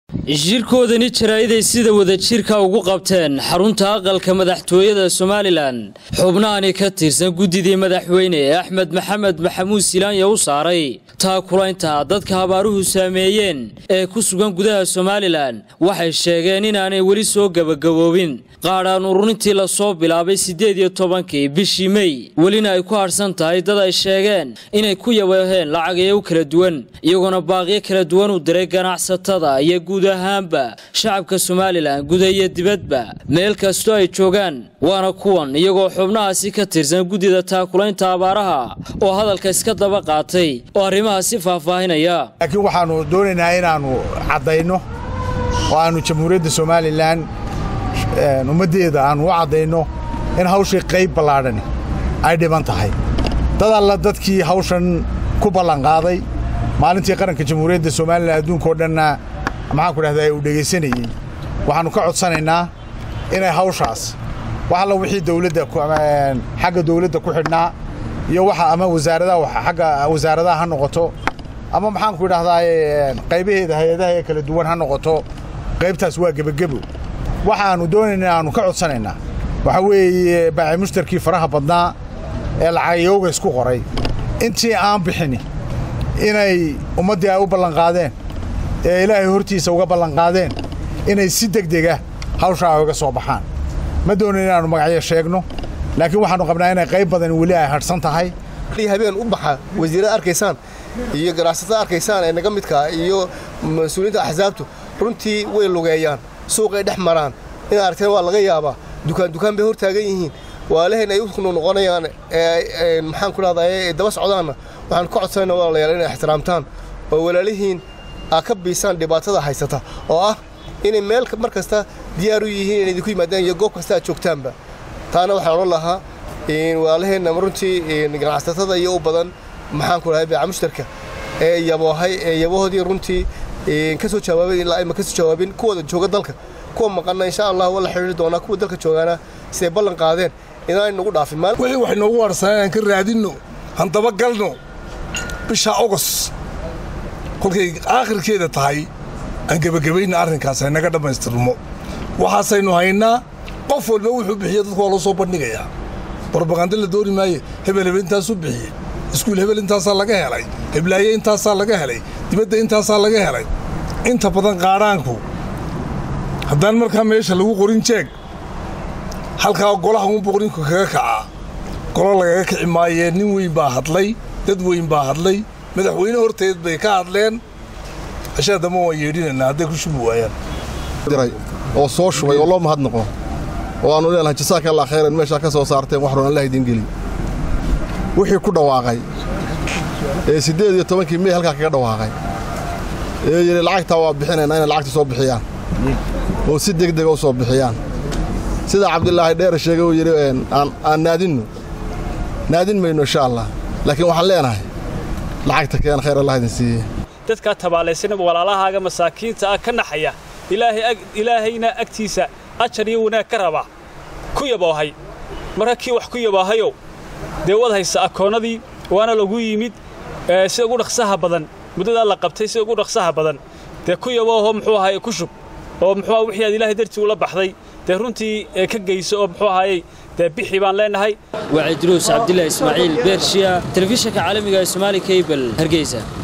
shirkoodani jaraa'iday sida wadajirka ugu qabteen xarunta aqalka madaxtooyada somalilan xubnahani ka tirsan guddidii madaxweyne axmed maxamed maxamuud silaanya u saaray taakulaynta dadka abaaruhu saameeyeen ee ku sugan gudaha somalilan waxay sheegeen inaanay weli soo gebagaboobin qaadhaan ururintii lasoo bilaabay siddeed iyo tobankii bishii mey welina ay ku hadhsan tahay dad ay sheegeen inay ku yabeeheen lacagayo kala duwan iyagoona baaqyo kala duwan u diray ganacsatada iyo guud ahaanba shacabka somalilan guda iyo dibadba meel kastoo ay joogaan waana kuwan iyagoo xubnahaasi ka tirsan guddida taakulaynta abaaraha oo hadalka iska daba qaatay oo arrimahaasi faahfaahinaya laakiin waxaannu doonaynaa inaannu caddayno oo aannu jamhuuriyadda somalilan ummaddeeda aannu u caddayno in hawshii qayb ballaadhani ay dhiban tahay dad alla dadkii hawshan ku ballanqaaday maalintii qaranka jamhuuriyadda somalilan adduunkao dhanna maxaanku dhahdaa uu dhegaysanayey waxaannu ka codsanaynaa inay hawshaas wax alla wixii dawladda xagga dawladda ku xidhnaa iyo waxa ama wasaaradaha xagga wasaaradaha ha noqoto ama maxaanku idhahdaa qaybaheeda hay-adaha ee kala duwan ha noqoto qaybtaas waa gebagebo waxaannu doonayna aannu ka codsanaynaa waxaa weeye baaci mushtarkii faraha badnaa ee lacagayooga isku qoray intii aan bixini inay ummaddii ay u ballanqaadeen ee ilaahay hortiisa uga ballanqaadeen inay si degdega hawshaa uga soo baxaan ma doonayn inaannu magacyo sheegno laakiin waxaannu qabnaa inay qayb badan weli ay hadhsan tahay habeen u baxa wasiirada arkaysaan iyo ganacsatada arkaysaan ee naga midkaa iyo mas-uuliyiinta axsaabtu runtii way lugeeyaan suuqay dhex maraan inaad aragteen waa laga yaabaa dukaan dukaan bay hor taagan yihiin waalahayn ay u noqonayaan maxaan ku dhahdaa daba socdaanna waxaan ka codsanayna walaalayaal inay ixtiraamtaan oo walaalihiin aa ka biisaan dhibaatada haysata oo ah inay meel mar kasta diyaar u yihiin inay idinku yimaadaan iyo goob kasta aad joogtaanba taana waxaan odhan lahaa walaalaheenna runtii ganacsatada iyo u badan maxaan ku dhahay beeca mushtarka ee yaboohay ee yabahoodii runtii ka soo jawaabay ilaa ayma ka soo jawaabin kuwooda jooga dalka kuwa maqanna insha allah waa la xidhiiri doonaa kuwa dalka joogaana siday ballan qaadeen inaan nagu dhaafin wixii wax noogu warsanay aan ka raadinno han dabagalno bisha ogos kolkay aakhirkeeda tahay aan gebagabayna arrinkaas ay naga dhammaystirmo waxaasaynu haynaa qof walba wuxuu bixiya dadku waa loo soo bandhigayaa brobaganda la dooni maaye hebel hebel intaasuu bixiyey iskuul hebel intaasaa laga helay heblaaye intaasaa laga helay dibadda intaasaa laga helay inta badan qaadhaanku haddaan markaa meesha lagu qorin jeeg halkaa golaha unbuu ninku kaga kacaa golo lagaga kici maayee nin weyn baa hadlay dad weyn baa hadlay madaxweyne horteed bay ka hadleen cashada dambe waan yeedhinaynaa hadday ku shubi waayaan oo soo shubay oo loo mahadnaqo oo aannu leenahay jasaaka allah khayran meeshaa ka soo saarteen wax run allah idiin geli wixii ku dhawaaqay ee siddeed iyo tobankii mey halkaa kaga dhawaaqay ee yidhi lacagtaa waa bixinaynaa inay lacagta soo bixiyaan oo si degdega u soo bixiyaan sida cabdilaahi dheere sheegay uu yidhi aan naadinno naadin mayno insha allah laakiin waxaan leenahay lacagta keen khayr allah idin siiye dadkaa tabaalaysanaba walaalahaaga masaakiinta ah ka naxaya ilaahayna agtiisa ajar iyo wanaag ka raba ku yaboohay marka kii wax ku yaboohayow dee wad haysa akoonnadii waana lagu yimid sida ugu dhaqsaha badan muddadaa la qabtay sida ugu dhaqsaha badan dee ku yabooho muxuu ahaye ku shub oo muxuu wixii aad ilaahay dartii ula baxday dee runtii ka geyso oo muxuu ahaayey dee bixi baan leenahay waa cidruus cabdilaahi ismaaciil beershiya telefishinka caalamiga ee somaali kabel hargeysa